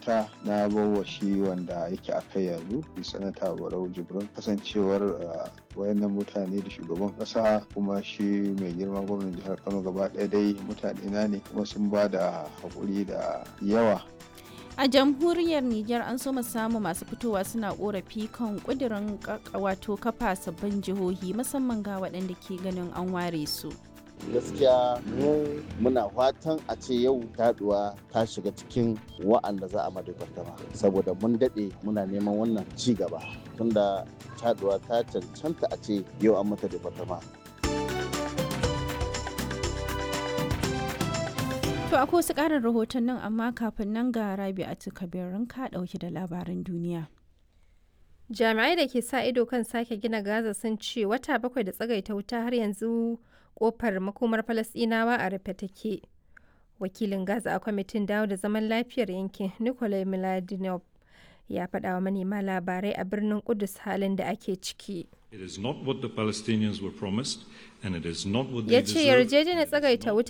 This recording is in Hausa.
fata na bawa shi wanda yake a kai yanzu sanata barau jibrin kasancewar wayannan mutane da shugaban kasa kuma shi mai girma gwamnan jihar kano gaba ɗaya dai mutane na ne kuma sun ba da haƙuri da yawa a jamhuriyar Nijar an so samu masu fitowa suna korafi kan kudirin wato kafa sabbin jihohi musamman ga waɗanda ke ganin an ware su. gaskiya mu muna fatan a ce yau taduwa ta shiga cikin wa'anda za a madabartama saboda mun daɗe muna neman wannan ci gaba tunda taduwa ta cancanta a ce yau an mata departama To akwai wasu ƙarin rahoton nan amma kafin nan ga rabi a kabirin ka ɗauki da labaran duniya. Jami'ai da ke sa ido kan sake gina Gaza sun ce wata bakwai da tsagaita wuta har yanzu kofar makomar Falasɗinawa a rufe take. Wakilin Gaza a kwamitin dawo da zaman lafiyar yankin Nikolai Miladinov ya faɗa wa manema labarai a birnin Kudus halin da ake ciki. It is not what the Palestinians were promised and it is not what they Ya ce deserve. yarjejeniyar tsagaita wuta